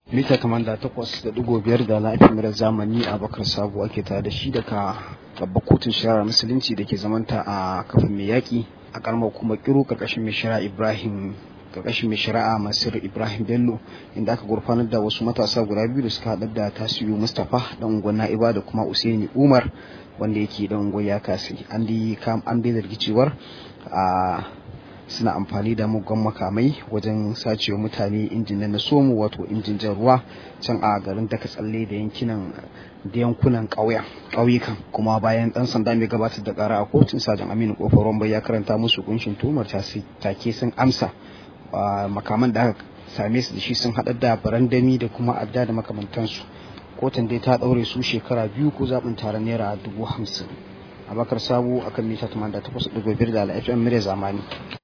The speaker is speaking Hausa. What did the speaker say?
mita kamanda takwas da digo biyar da lafiyar zamani a bakar sabo ake tare da shi daga babbar kotun shari'ar musulunci da ke zamanta a kafin mai yaƙi a karamar kuma kiro karkashin mai shari'a ibrahim karkashin mai shari'a masir ibrahim bello inda aka gurfanar da wasu matasa guda biyu da suka haɗar da tasiru mustapha dan unguwar na'iba da kuma usaini umar wanda yake dan unguwar ya kasi an dai an dai zargi cewar a suna amfani da muggan makamai wajen sacewa mutane injin na somo wato injin jan ruwa can a garin daka tsalle da yankinan da yankunan ƙauyukan kuma bayan ɗan sanda mai gabatar da ƙara a kotun sajan aminu kofar romba ya karanta musu kunshin tumar take sun amsa makaman da aka same su da shi sun haɗar da barandami da kuma adda da makamantansu kotun dai ta ɗaure su shekara biyu ko zaɓin taron naira dubu hamsin abakar sabo akan mita 88.5 da al'afiyar murya zamani